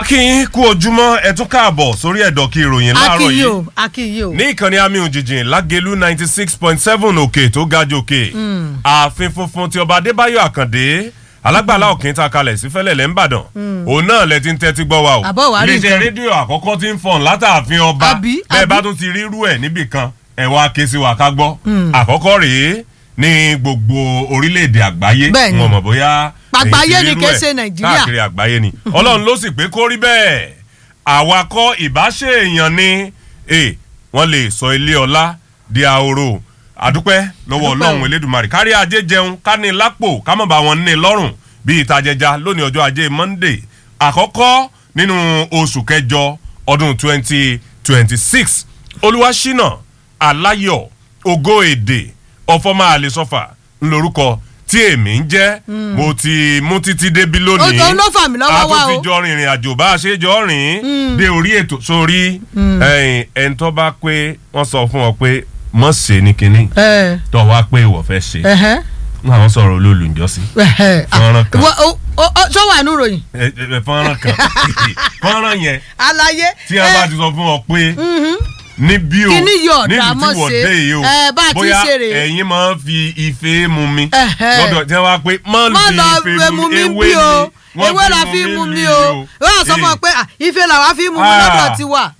kí n kú ojúmọ́ ẹ tún káàbọ̀ sórí ẹ̀dọ̀ kí ìròyìn láàárọ̀ akíyí yìí o akíyí o. ní ìkànnì àmì òjìjìn lágẹ̀lú ninety six point seven òkè tó ga jòkè ààfin funfun ti ọba adébáyọ̀ àkàndé alágbàlá òkè ta kalẹ̀ sí fẹ́lẹ̀ lẹ́ ń bàdàn òun náà lẹ ti ń tẹ́tí gbọ́ wa o Àbọ̀ wàá rí iléeṣẹ́ nǹkan. rédíò àkọ́kọ́ ti ń fọ̀n látàfin ọba Àbí, bẹ́ẹ̀ bá àbí. tún ti rírú ẹ̀ níbì kan ẹ̀ wá ké sí wa ká gbọ́ àkọ́kọ́ rèé ní gbogbo orílẹ̀-èdè àgbáyé Bẹ́ẹ̀ ni. wọn mọ̀ bóyá Àgbáyé èyí ti ni rírú kìí ẹ̀ ṣe Nàìjíríà. káàkiri àgbáyé ni ọlọ́run ló sì pé kó rí bẹ́ẹ̀ àwakọ̀ ìbáṣe èèyàn ni eh, wọ́n lè sọ ilé ọlá di ahoro àdúpẹ́ lọ́wọ́ Àdúpẹ́ ọlọ́run o. elédùnmarè kárí ajé jẹun ká ní lápò ká mọ̀ bá wọn ní lọ́rùn bíi ìtajẹja lónìí ọjọ́ ajé monday àkọ́kọ́ nínú oṣù kẹjọ ọdún twenty twenty six olúwaṣínà aláyọ̀ ògo èdè ọ̀fọ́mà àlesọ́fà ńlórúkọ tí èmi ń jẹ́ mo ti mú títí débi lónìí Ó- òun ló fà mí lọ́wọ́ wá a tún o. ti jọ rìnrìn àjò bá a ṣe jọ rìn dé orí ètò sórí ẹ̀yìn ẹni tó bá pé wọ́n sọ fún ọ pé mọ̀ ṣe ní kinní ẹ tó wá pé ìwọ fẹ́ ṣe ẹhẹ àwọn sọ̀rọ̀ olólùjọ́sí ẹhẹ Fọ́nrán kan. Wọ- o- o- o- sọ wà nù ròyìn. ẹ ẹ fọ́nrán kan fọ́nrán yẹn àlàyé tí a bá ti sọ fún ọ pé níbí o Kíní yóò níbi dá tí mọ́ wọ́n ṣe. dé yìí o Ẹ, bá a ti bóyá ṣe rèé. ẹ̀yin máa ń fi ife mu mi Ẹ̀hẹ́. lọ́dọ̀ tí wọ́n wá pé má má fi lọ ife fẹ́ mu mi ewé bí o ni wọ́n ewé la fi mu mi o wọ́n á sọ fún ọ pé ah, ife làwa fi mu mi Ah. lọ́dọ̀ tiwa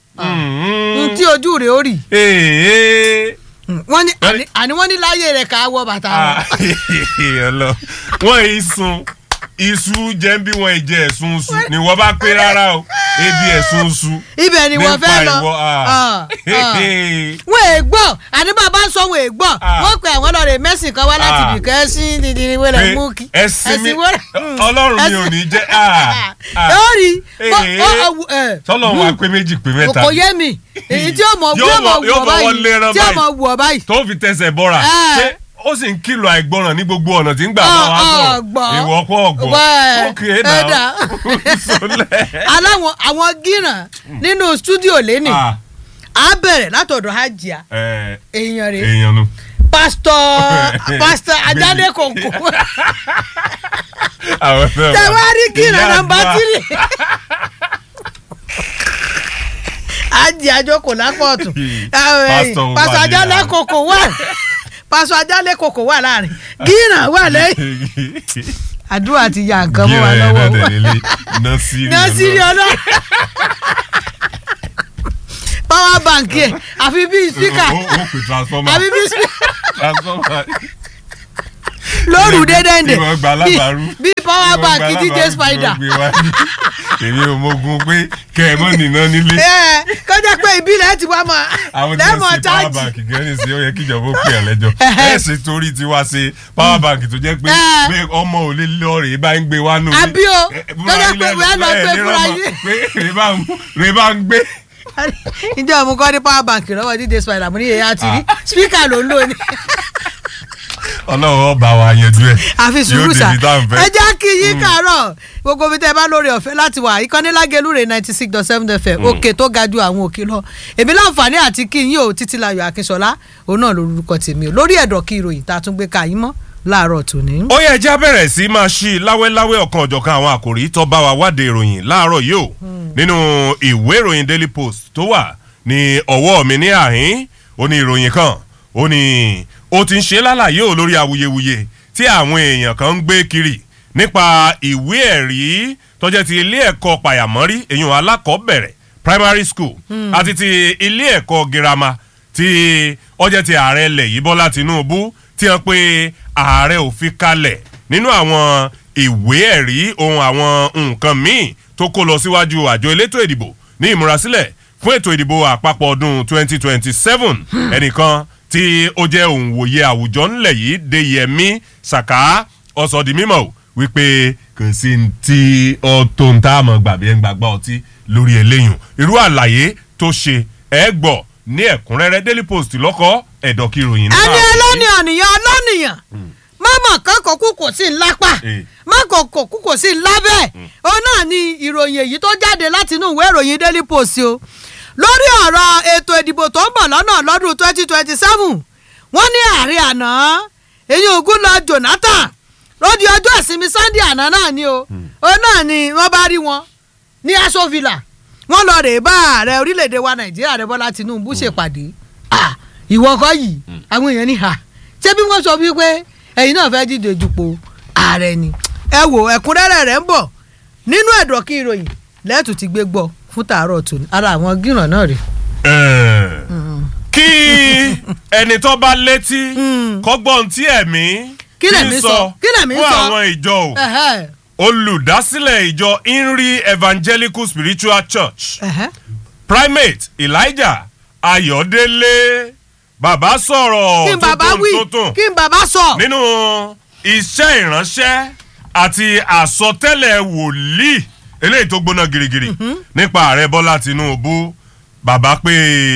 n tí ojú rẹ̀ ó rì ee wọ́n ní àní- àní wọ́n ní láyé rẹ̀ ká wọ bàtà wọn. ọlọ wọn yìí sun iṣu jẹ́ bí wọ́n jẹ́ ẹ̀sùn su ni wọ́n bá pé rárá o ebi ẹ̀sùn su ibẹ̀ ni wọ́n fẹ́ lọ ìwọ Ah, ah. ah. wọ́n è gbọ́ àní bàbá ń sọ wọ́n è gbọ́ Ah. wọ́n pe àwọn lọ́ọ̀rẹ́ mẹ́sìn kan wá láti Ah. bìkẹ́ sí dídí wẹ́rẹ́ mú kí ẹ̀sìn mi wẹ́rẹ́ ọlọ́run mi ò ní jẹ́ ah, ah. ó rí Ee. tọ́lọ̀ wa pé méjì pé mẹ́ta kò yé mi èyí tí ó mọ Yóò yóò mọ mọ- yóò wù ọ fọwọ́ báyìí léran tí ó báyìí. mọ wù ọ báyìí. tó fi tẹsẹ̀ bọ́ra Ah. ṣé ó sì ń kìlọ̀ àìgbọràn ní gbogbo ọ̀nà tí ń gbà máa wá sọ̀rọ̀ ọgbọ́n. ìwọ kọ́ ọgbọ́n Wẹ́ẹ̀, ókè ẹ̀dá. náà sọlẹ̀. aláwọn àwọn gíràn nínú stúdíò lẹ́nì Ah, á bẹ̀rẹ̀ látọ̀dọ̀ hajia ẹ̀, èèyàn rẹ̀ èèyàn nu. pásítọ̀ pásítọ̀ ajáde kòkó àwọn náà tẹ̀wárí gíràn Ìyá nàmbà àdúrà. tírì hajia jókòó lápò ọ̀tún Pásítọ̀ wà pásítọ̀ ní ajáde àárín. kòkó wà pásítọ̀ ajáde kòkó wà láàrin gíràn wà lẹ́yìn àdúrà ti ya nǹkan mọ́ wa Gíràn lọ́wọ́ náà tẹ̀lé nọ́sírì nọ́ọ̀sìrì ọ̀nà power bank ẹ̀ àfi bíi speaker ó ó pè transformer àfi bíi speaker transformer lóru dédéǹdè Kí wọ́n gba alábàárù. bíi power Kí wọ́n bank gba dj alábàárù spider kí wọ́n gbé wá ní. èmi ò mogun pé kẹ́ ẹ mọ́ nìna nílé ẹ kọjá pé ìbílẹ̀ ti wá mọ́ àwọn tí wọ́n lẹ́mọ̀ ṣe power chájì bank gẹ́rin sí ó yẹ kí ìjọba ó pè ẹ́ lẹ́jọ́ Ẹhẹ́. ẹ̀ ṣe torí tiwa ṣe power bank tó jẹ́ pé Ẹ. pé ọmọ ò lè lọ rèé bá ń gbé wá nù. Àbí o, tó jẹ́ pé wẹ́ẹ́ lọ gbé fúnra yín. pé rèé bá ń- rèé bá ń gbé. ǹjẹ́ mo kọ́ ní power bank lọ́wọ́ dj spider mo ní èyí àti rí speaker ló ń lò ní ọlọ́run ọba wa yanjú ẹ̀ àfi sùúrù yóò sá débi tá à ń ẹ fẹ́. jẹ́ kí yín kàárọ̀ gbogbo bí tẹ́ bá lórí ọ̀fẹ́ láti wà ìkànnì lágẹ̀lúrè ninety six dot seven fm òkè tó ga ju àwọn òkè lọ èmi láǹfààní àti kí yín o títí láyọ̀ akínṣọlá òun náà lórúkọ tèmi o lórí ẹ̀dọ̀ kí ìròyìn tá a tún gbé ka yín mọ́ láàárọ̀ tòní. ó yẹ ẹja bẹ̀rẹ̀ sí máa ṣí láwẹ́láwẹ́ ọ̀kan ọ̀jọ̀kan àwọn àkòrí tó bá wa wádìí ìròyìn láàárọ̀ yìí o nínú ìwé ìròyìn daily post tó wà ní ọwọ́ mi ní àhín ó ní ìròyìn kan ó ní ó ti ń ṣe lálàyé ò lórí awuyewuye tí àwọn èèyàn kan ń gbé kiri nípa ìwé ẹ̀rí tó jẹ́ ti ilé ẹ̀kọ́ pàyàmọ́rí èyàn alákọ̀ọ́bẹ̀rẹ̀ primary school àti ti ilé ẹ̀kọ́ girama tí ọjọ́ ti ààrẹ ilẹ̀ yìí bọ́lá tinubu tí wọ́n pe ààrẹ ò fi kalẹ̀ nínú àwọn ìwé ẹ̀rí ohun àwọn nǹkan míì tó kó lọ síwájú àjọ elétò ìdìbò ní ìmúrasílẹ̀ fún ètò ìdìbò àpapọ̀ ọdún 2027 ẹnìkan tí ó jẹ́ òǹwòye àwùjọ ńlẹ̀ yìí deyemi saka ọ̀sọ̀ di mímọ̀ o wípé kò sí ní tí ó tó ń tá àmọ́ gbàgbé ẹ̀ ń gbàgbá ọtí lórí eléyìn irú àlàyé tó ṣe ẹ gbọ́ ní ẹ̀kúnrẹ́rẹ́ daily post lọ́kọ́ ẹ̀dọ̀ kí ìròyìn ẹni ẹlọ́nìyàn nìyàn ọlọ́nìyàn mọ́mọ́ kankan kú kò sí lápá Eh. mọ́kàn kú kò sí lábẹ́ òun náà ni ìròyìn èyí tó jáde láti inú ìwé ìròyìn daily post o lórí ọ̀rọ̀ ètò ìdìbò tó ń bọ̀ lọ́nà lọ́dún twenty twenty seven wọ́n ní ààrẹ àná èyí ògún lọ jonathan lódi ọjọ́ ìsinmi sunday àná náà ni o òun náà ni wọ́n bá rí wọn ní aso villa wọ́n lọ rèé bá ààrẹ orílẹ̀-èdè wa nàìjíríà ààrẹ bọ́lá tinubu ṣèpàdé Ah, ìwọ kọ́ yìí àwọn èèyàn ní ha ṣé bí wọ́n sọ wípé ẹ̀yin náà fẹ́ díje dupò ààrẹ ni ẹ wò ẹ̀kúnrẹ́rẹ́ rẹ̀ ń bọ̀ nínú ẹ̀dọ̀ kí ìròyìn lẹ́ẹ̀tù ti gbé gbọ́ fún tàárọ̀ tòní ara àwọn gíràn náà rèé. Ẹ̀, kí ẹni tó bá létí kọ́gbọ́n tí ẹ̀mí Kí lẹ̀mí ń sọ? Kí lẹ̀mí fún sọ? àwọn ìjọ o Ẹ̀hẹ́, olùdásílẹ̀ ìjọ inri evangelical spiritual church ẹ̀hẹ́. primate elijah ayọ̀délé bàbá sọ̀rọ̀ kí n bàbá wí tuntun kí n bàbá sọ. nínú iṣẹ́ ìránṣẹ́ àti àsọtẹ́lẹ̀ wòlíì eléyìí tó gbóná girigiri nípa ààrẹ bọ́lá tinubu bàbá pé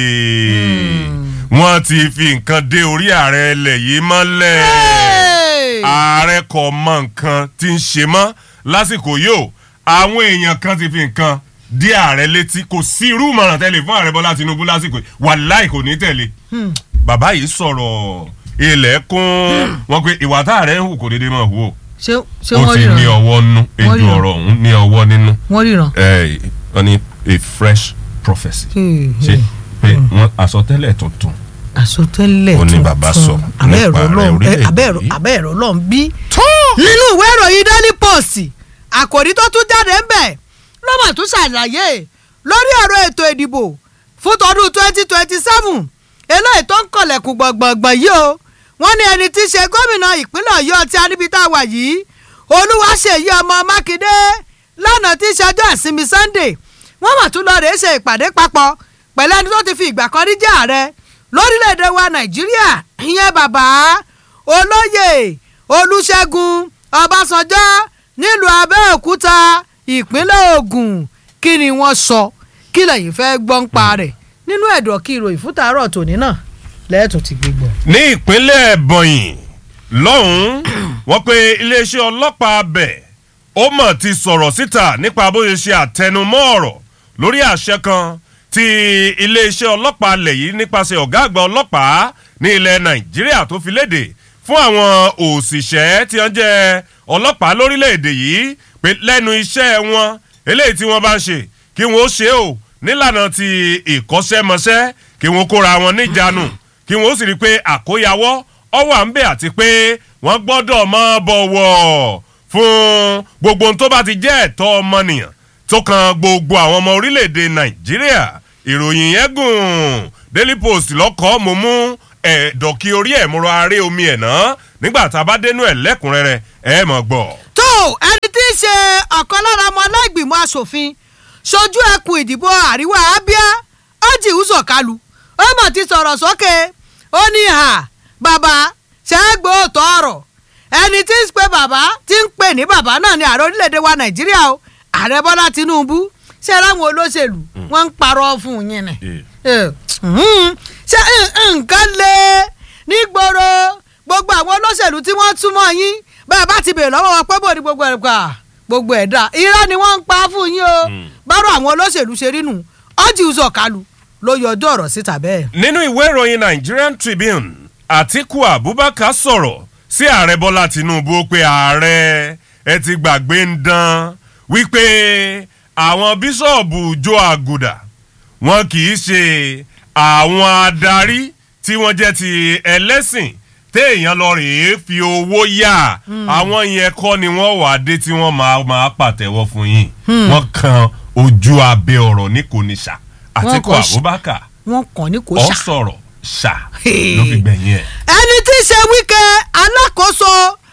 wọ́n ti fi nǹkan dé orí ààrẹ ilẹ̀ yìí mọ́lẹ̀ Hey! ààrẹ kò mọ nǹkan tí ń ṣe mọ́ lásìkò yìí o àwọn èèyàn kan ti fi nǹkan dí ààrẹ létí kò sí irú ìmọ̀ràn tẹ́lẹ̀ fún ààrẹ bọ́lá tinubu lásìkò yìí wàláì kò ní tẹ̀lé bàbá yìí sọ̀rọ̀ ilẹ̀ kún wọn pé ìwà tá ààrẹ ń hù kò déédéé mọ̀ hù o ṣé ṣé ó wọ́n ti ní ríran ọwọ́ nú Wọ́n ètò ríran. ọ̀rọ̀ ọ̀hún ní ọwọ́ nínú wọ́n ríran. ẹ̀ wọ́n ní a fresh prophecy ṣe pé wọ́n àsọtẹ́lẹ̀ tuntun àsọtẹ́lẹ̀ Ó ní bàbá sọ abẹ́ nípa ẹ̀rọ ààrẹ lọ́n orílẹ̀-èdè abẹ́ yìí. ẹ̀rọ lọ́n bí. nínú ìwé ìròyìn daily post àkòrí tó tún jáde ń bẹ̀ ló mà tún ṣàlàyé lórí ọ̀rọ̀ ètò ìdìbò fún tọdún twenty twenty seven eléyìí tó ń kọlẹ̀kùn gbọ̀ngbọ̀ngbọ̀n yìí o wọ́n ní ẹni tí í ṣe gómìnà ìpínlẹ̀ ọ̀yọ́ tí a níbi tá a wà yìí olúwaṣèyí ọmọ mákindé lánàá tí í ṣe ọjọ́ ìsinmi sunday wọ́n mà tún lọ rèé ṣe ìpàdé papọ̀ pẹ̀lú ẹni tó ti fi ìgbà kan rí jẹ́ ààrẹ lórílẹ̀‐èdè wa nàìjíríà ìyẹn bàbá olóyè olùṣègùn ọbásanjọ́ nílùú abẹ́òkúta ìpínlẹ̀ ògùn kí ni wọ́n sọ kí lẹ́yìn fẹ́ gbọ́ ń pa rẹ̀ nínú ẹ̀dọ̀ kí ìròyìn fún tàárọ̀ tòní náà lẹ́ẹ̀tún ti gbé gbọ́. ní ìpínlẹ̀ bọ̀yìn lọ́hùn-ún wọ́n pe iléeṣẹ́ ọlọ́pàá abẹ ó mọ̀ ti sọ̀rọ̀ síta nípa bó ṣe ṣe àtẹnumọ́ ọ̀rọ̀ lórí àṣẹ kan tí iléeṣẹ́ ọlọ́pàá alẹ̀ yìí nípasẹ̀ ọ̀gá àgbà ọlọ́pàá ní ilẹ̀ nàìjíríà tó fi léde fún àwọn òṣìṣẹ́ tí wọ́n jẹ́ ọlọ́pàá lórílẹ̀‐èdè yìí pé lẹ́nu iṣẹ́ wọn eléyìí tí wọ́n bá ń ṣe kí wọ́n ó ṣe o nílànà ti ìkọ́ṣẹ́mọṣẹ́ kí wọ́n kóra wọn níjànú kí wọ́n ó sì rí i pé àkóyawọ́ ọwọ́ à ń bẹ̀ àti pé wọ́n gbọ́dọ̀ máa bọ̀wọ̀ fún gbogbo ohun tó bá ti jẹ́ ẹ̀tọ́ ọmọnìyàn tó kan gbogbo àwọn ọmọ orílẹ̀-èdè nàìjíríà ìròyìn yẹn gùn daily post lọ́kọ́ mo mú ẹ̀dọ̀kí orí ẹ̀ mo rọ aré omi ẹ̀ náà nígbà tá a bá dénú ẹ̀ lẹ́kùnrẹ́rẹ́ ẹ̀ mọ̀ gbọ́. tó ẹni tí í ṣe ọ̀kan lára ọmọ aláìgbìmọ̀ asòfin sojú ẹkùn ìdìbò àríwá abia ọjì ụzọ kalu ó mọ̀ ti sọ̀rọ̀ sókè ó ní hà bàbá ṣẹ́gbó òótọ́ ọ̀rọ̀ ẹni tí ń pe bàbá tí ń pè ní bàbá náà ní ààrẹ orílẹ̀-èdè wa nàìjíríà o ààrẹ bọ́lá tinubu ṣé ráwọn olóṣèlú wọ́n ń parọ́ fún un yín ni Eh, mhm. ṣé nǹkan le nígboro gbogbo àwọn olóṣèlú tí wọ́n túmọ̀ yín bẹ́ẹ̀ bá ti bèèrè lọ́wọ́ wọn pé bò ní gbogbo ẹ̀ pa gbogbo ẹ̀ dá irọ́ ni wọ́n ń pa fún yín o bárò àwọn olóṣèlú ṣe rí nù ọ́jì uzọ̀ kalu ló yọjú ọ̀rọ̀ síta bẹ́ẹ̀. nínú ìwé ìròyìn nigerian tribune àtiku abubakar sọ̀rọ̀ sí ààrẹ bọ́lá tinubu pé ààrẹ ẹ ti gbàgbé ń dán wípé àwọn bíṣọ̀bù jo àgùdà wọn kì í ṣe àwọn adarí tí wọ́n jẹ́ ti ẹlẹ́sìn téèyàn lọ rèé fi owó yá àwọn yẹn kọ́ ni wọ́n wà á dé tí wọ́n máa máa pàtẹ́wọ́ fún yín wọ́n kan ojú abẹ́ ọ̀rọ̀ ní kò ní ṣá àtiku kàn ṣ- abubakar wọ́n kàn ní kò ọ ṣá. sọ̀rọ̀ ṣá ló fi gbẹ̀yìn ẹ̀. ẹni tí í ṣe wíkẹ́ alákòóso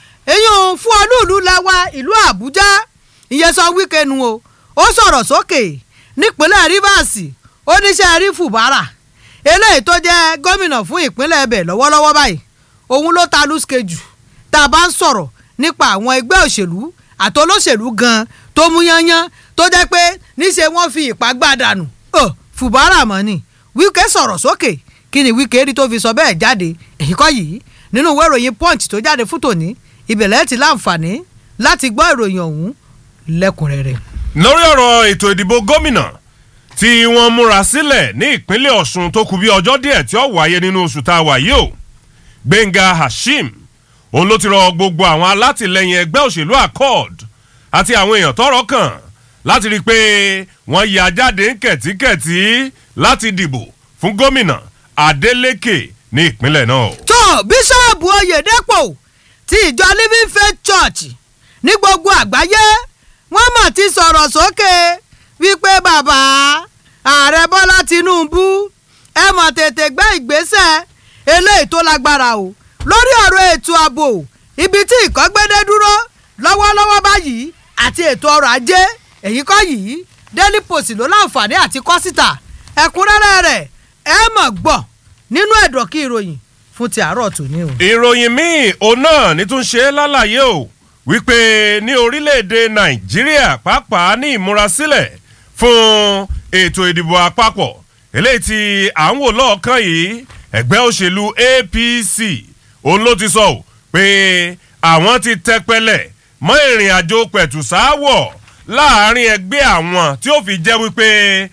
eyín fún olúùlú làwa ìlú àbújá ìyẹn sọ wíkẹ́ nu o ó sọ̀rọ̀ sókè nípínlẹ̀ rivers oníṣẹ́ rí fùbárà eléyìí tó jẹ́ gómìnà fún ìpínlẹ̀ ẹbẹ̀ lọ́wọ́lọ́wọ́ báyìí òun ló ta lùsùkejù tá a bá ń sọ̀rọ̀ nípa àwọn ẹgbẹ́ òṣèlú àtolóṣèlú gan tó mú yányán tó jẹ́ pé níṣẹ́ wọ́n fi ìpá gbà dànù Ò, fùbárà mọ́ ni wíkẹ́ sọ̀rọ̀ sókè kí ni wíkẹ́ rí tó fi sọ bẹ́ẹ̀ jáde èyí kọ́ yìí nínú ìwé ìròyìn punch tó jáde fún tòní ìbẹ̀lẹ̀ ti láǹfààní láti gbọ́ ìròyìn ọ̀hún lẹ́kùnrẹ́rẹ́. lórí ọ̀rọ̀ ètò ìdìbò gómìnà tí wọ́n múra sílẹ̀ ní ìpínlẹ̀ ọ̀ṣun tó kù bí ọjọ́ díẹ̀ tí ó wáyé nínú oṣù tá a wà yìí o gbẹ̀ngà hashim òun ló ti rọ gbogbo àwọn alátìlẹyìn ẹgbẹ́ òṣèlú accord àti àwọn èèyàn tọ́rọ̀ kàn láti rí i pé wọ́n ya jáde ń kẹ̀tíkẹ̀tí láti dìbò fún gómìnà Adeleke ní ìpínlẹ̀ náà. tó bíṣọ́ọ̀bù oyèdèpọ̀ ti ìjọ living faith church ní gbogbo àgbáyé wọ́n mọ̀ ti sọ̀rọ̀ sókè wípé bàbá ààrẹ bọ́lá tinubu ẹ mọ̀ tètè gbé ìgbésẹ̀ eléyìí tó lágbára o lórí ọ̀rọ̀ ètò ààbò ibi tí ìkọ́gbédé dúró lọ́wọ́lọ́wọ́ báyìí àti ètò ọrọ̀ ajé èyí kọ́ yìí daily post ló láǹfààní àti kọ́ síta ẹ̀kúnrẹ́rẹ́ rẹ̀ ẹ mọ̀ gbọ́ nínú ẹ̀dọ̀kí ìròyìn fún ti àárọ̀ tòní o. ìròyìn míì òun náà ní tún ṣe lálàyé o wípé ní orílẹ̀-èdè nàìjíríà pàápàá ní ìmúrasílẹ̀ fún ètò ìdìbò àpapọ̀ eléyìí tí à ń wò lọ́ọ̀kan yìí ẹgbẹ́ òṣèlú APC òun ló ti sọ ọ́ pé àwọn ti tẹpẹlẹ mọ́ ìrìn àjò pẹ̀tùsáwọ̀ láàrin ẹgbẹ́ àwọn tí ó fi jẹ́ wípé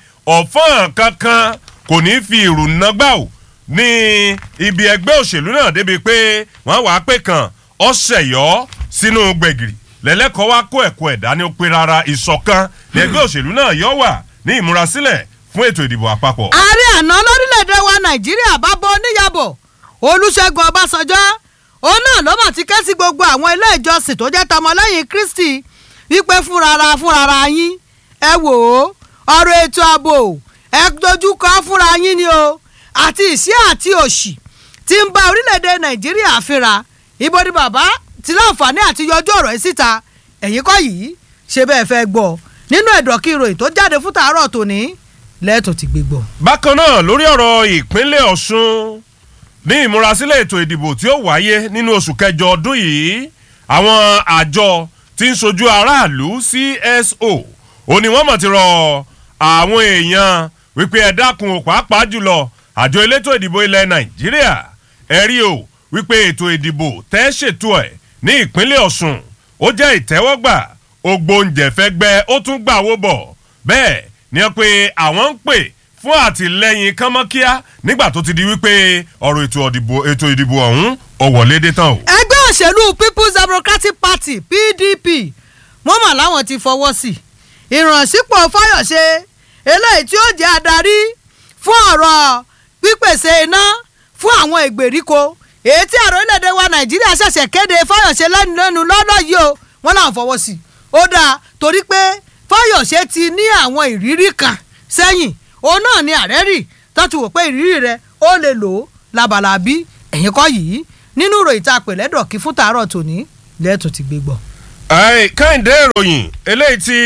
ọ̀fọ́n kankan kò ní fi ìrùnà gbà ò ní ibi ẹgbẹ́ òṣèlú náà débi pé wọ́n wàá pé kan ọ̀sẹ̀yọ́ sínú gbẹ̀gìrì lẹ́lẹ́kọ̀ọ́ wá kó ẹ̀kọ́ ẹ̀dá ní ó pé rárá ìṣọ̀kan ní ẹgbẹ́ òṣèlú náà yọ wà ní ìmúrasílẹ̀ fún ètò ìdìbò àpapọ̀. ààrẹ àná lórílẹ̀‐èdè wa nàìjíríà bá bọ́ níyàbọ̀ olùṣègùn ọbásanjọ́ òun náà ló mọ̀ ti ké sí gbogbo àwọn ilé ìjọsìn tó jẹ́ tọmọlẹ́yìn kristi wípé fúnrara fúnrara yín ẹ wò ó ọ̀rọ̀ ètò ààbò ẹ dojúkọ fúnra yín ni o àti ìṣẹ́ àti òṣì tí ń bá orílẹ̀‐èdè nàìjíríà fínra ibo ni bàbá ti láǹfààní àti yọjú ọ̀rọ̀ yìí síta ẹ̀yìn kọ́ yìí ṣe bẹ́ẹ̀ fẹ́ gbọ́ nínú ẹ̀dọ̀kí ìròyìn tó jáde fún tàárọ̀ tòní lẹ́ẹ̀tọ́ ti gbé gbọ́. bákan náà lórí ọ̀rọ̀ ìpínlẹ̀ ọ̀ṣun ní ìmúrasílẹ̀ ètò ìdìbò tí ó wáyé nínú oṣù kẹjọ ọdún yìí àwọn àjọ tí ń sojú aráàlú CSO ó ní wọ́n mọ̀ ti rọ àwọn èèyàn wípé ẹ dákun ò pàápàá jùlọ àjọ elétò ìdìbò ilẹ̀ nàìjíríà ẹ rí o wípé ètò ìdìbò tẹ́ ṣètò ẹ̀ ní ìpínlẹ̀ ọ̀ṣun ó jẹ́ ìtẹ́wọ́gbà ògbóǹjẹ̀fẹ́gbẹ́ ó tún gbà wó bọ̀ bẹ́ẹ̀ ni wọ́n pe àwọn ń pè fún àtìlẹ́yìn kánmọ́kíá nígbà tó ti di wípé ọ̀rọ̀ ètò ìdìbò ọ̀hún ó wọlé dé tán o. ẹgbẹ́ òṣèlú people's democratic party pdp wọ́n mà láwọn ti fọwọ́ sí ìrànsípò fáyọ̀ṣe eléyìí tí ó jẹ́ adarí fún ọ̀rọ̀ pípèsè iná fún àwọn ìgbèríko èyí tí ààrẹ orílẹ̀-èdè wa nàìjíríà ṣẹ̀ṣẹ̀ kéde fáyọ̀ṣe lẹ́nu lẹ́nu lọ́dọ̀ yìí o wọ́n làwọn fọwọ́ sí ó dáa torí pé fáyọ̀ṣe ti ní àwọn ìrírí kan sẹ́yìn òun náà ni ààrẹ rì tó ti wò pé ìrírí rẹ ó lè lò ó labalábí ẹ̀yìn kọ́ yìí nínú ìròyìn tá a pè lẹ́dọ̀kí fún tàárọ̀ tòní lẹ́ẹ̀tún ti gbé gbọ́. kẹ́hìndé ìròyìn eléyìí tí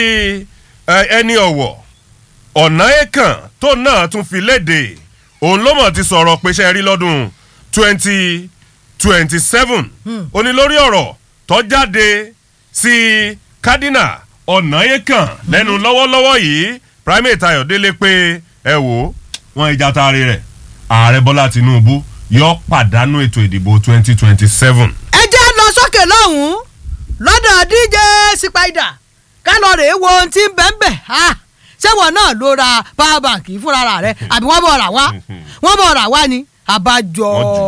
ẹni ọ̀wọ̀ ọ̀nà ẹ̀kàn tó náà tún fi léde òun ló mọ̀ ti sọ̀rọ̀ pé ṣe rí lọ́dún twenty twenty seven ó ní lórí ọ̀rọ̀ tó jáde sí cardinal ọ̀nà ẹ̀kàn lẹ́nu lọ́wọ́lọ́wọ́ yìí primate ayọ̀délé pé ẹ wò ó wọn ìjà taari rẹ̀ ààrẹ bọ́lá tinubu yọ pàdánù ètò ìdìbò twenty twenty seven. ẹ jẹ́ lọ sókè lọ́hùn-ún lọ́dọ̀ dj spider ká lọ rèé wo ohun tí ń bẹ́ẹ̀ bẹ́ẹ̀ ṣẹ́wọ̀n náà ló ra power bank fúnra rẹ̀ àbí wọ́n bọ̀ rà wá wọ́n bọ̀ rà wá ni àbájọ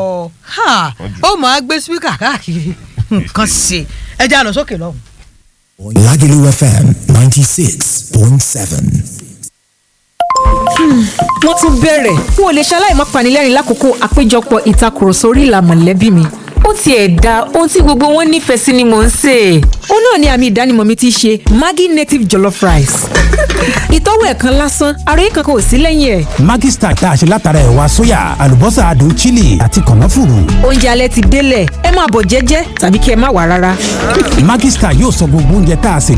ó máa gbé spíkà káàkiri nǹkan ṣe ẹ jẹ́ lọ sókè lọ́hùn. Lagelu FM ninety six point seven. wọ́n tún bẹ̀rẹ̀ n ò lè ṣaláì má panilẹ́rìn lákòókò àpéjọpọ̀ ìtakùrọ̀sọ orí ìlà mọ̀lẹ́bí mi ó tiẹ̀ da ohun tí gbogbo wọn nífẹ̀ẹ́ sí ni mò ń sè é. ó náà ni àmì ìdánimọ̀ mi ti ṣe Maggi native jollof rice. ìtọ́wò ẹ̀ kan lásán àròyé kankan ò sí lẹ́yìn ẹ̀. Maggi stack tá a ṣe látara ẹ̀wà sóyà àlùbọ́sà adùn chili àti kànáfùrù. oúnjẹ alẹ́ ti délẹ̀ ẹ máa bọ̀ jẹ́jẹ́ tàbí kí ẹ má wà rárá. Maggi stack yóò sọ gbogbo oúnjẹ tá a sè